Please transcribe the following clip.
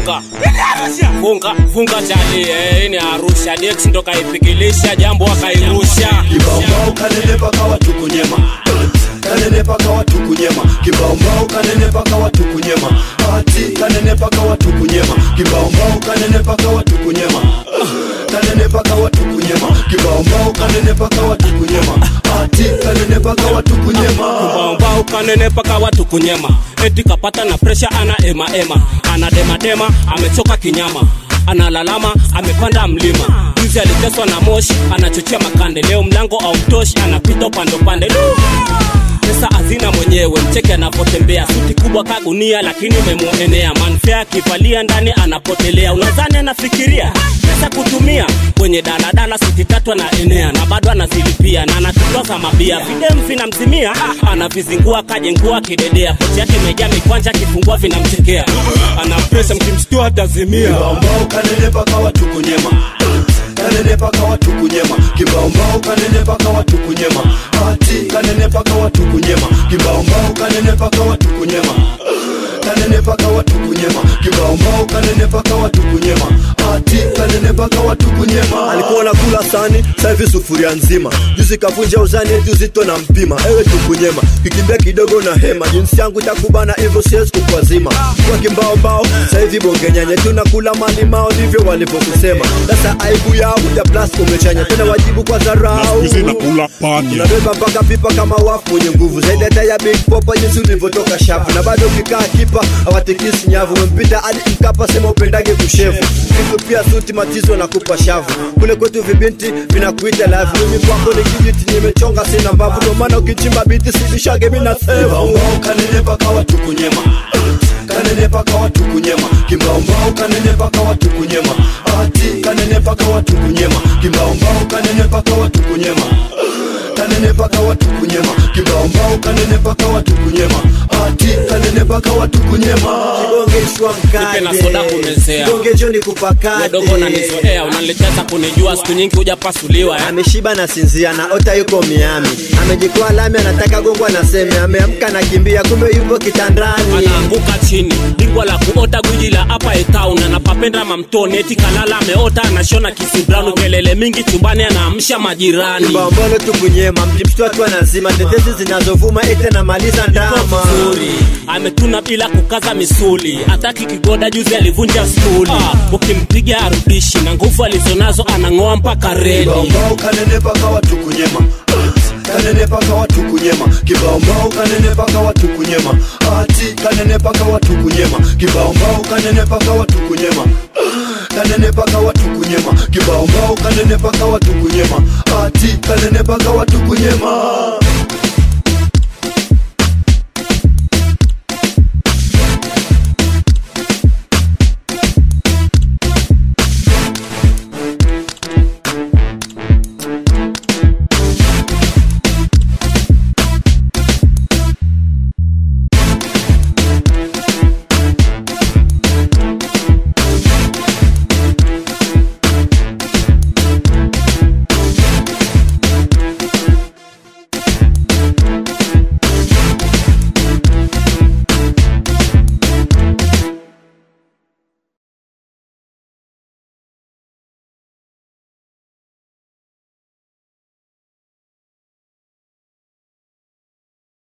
funga funga funga chali eh, hii ni Arusha Dex ndo kaipikilisha jambo akairusha Kibaombao kanenepa kawa tukunyema kanenepa kawa tukunyema kibaombao kanenepa kawa tukunyema ati kanenepa kawa tukunyema kibaombao kanenepa kawa tukunyema kanenepa kawa tukunyema kibaombao kanenepa kawa tukunyema ati kanenepa kawa tukunyema mbao kanenepa kawa tukunyema eti kapata na presha ana ema ema ana dema dema amechoka kinyama analalama amepanda mlima juzi aliteswa na moshi anachochea makande leo mlango au mtoshi anapita upande upande Lu! pesa hazina mwenyewe mcheke anapotembea suti kubwa kagunia lakini imemuenea manfea akivalia ndani anapotelea unadhani anafikiria pesa kutumia kwenye daladala suti tatu anaenea na bado anazilipia na anatutoza mabia videm vinamzimia anavizingua kajengua kidedea pochi yake imejaa mikwanja akifungua vinamchekea ana pesa mkimstua atazimia kibaombao kanenepa kawa tukunyema kanenepa kawa tukunyema kibaombao kanenepa kawa tukunyema ati kanenepa kawa tukunyema kibaombao kanenepa kawa tukunyema kanenepa kawa tukunyema kibaombao kanenepa kawa tukunyema ati kanenepa kawa tukunyema alikuwa nakula sani sahivi sufuria nzima juzi kavunja uzani eti uzito na mpima ewe tukunyema kikimbia kidogo na hema jinsi yangu takubana hivyo siwezi kukwazima kwa kimbaombao sahivi bongenyanya tunakula malimao ndivyo walivyokusema sasa aibu yao ya plas umechanya tena wajibu kwa dharau nakula panya unabeba mpaka pipa kama wafu mwenye nguvu zaidi hata ya big popa jinsi ulivyotoka shafu na bado ukikaa kipa hawatikisi nyavu umempita hadi mkapa sema upendage kushevu kitu pia suti matizo na kupa shavu kule kwetu vibinti vinakuita lavu mimi kwako ni kijiti nimechonga sina mbavu ndo maana ukichimba biti sibishage mina sevu kibaombao kanenepa kawa tukunyema kanenepa kawa tukunyema kibaombao kanenepa kawa tukunyema ati kanenepa kawa tukunyema kibaombao kanenepa kawa tukunyema kanenepa kawa tukunyema kibaombao kanenepa kawa tukunyema ati kanenepa kawa tukunyema kigongeshwa Nipe na soda kumezea. kigonge joni kupakate dogo unanizoea unanileteza kunijua siku nyingi hujapasuliwa eh? ameshiba na sinzia na ota yuko miami amejikwaa lami anataka gongwa na seme ameamka na kimbia kumbe yupo kitandani anaanguka chini bingwa la kuota gwiji la hapa etown anapapenda mamtoni eti kalala ameota anashona kisibranu kelele mingi chumbani anaamsha majirani mbambolo tukunyema mjimshtua tu anazima tetezi zinazovuma ete namaliza ndama Zuri. ametuna bila kukaza misuli hataki kigoda juzi alivunja stuli ukimpiga arudishi na nguvu alizonazo anang'oa mpaka reli kibaombao kanenepa kawa tukunyema kanenepa kawa tukunyema kibaombao kanenepa kawa tukunyema ati kanenepa kawa tukunyema kibaombao kanenepa kawa tukunyema kanenepa kawa tukunyema kibaombao kanenepa kawa tukunyema ati kanenepa kawa tukunyema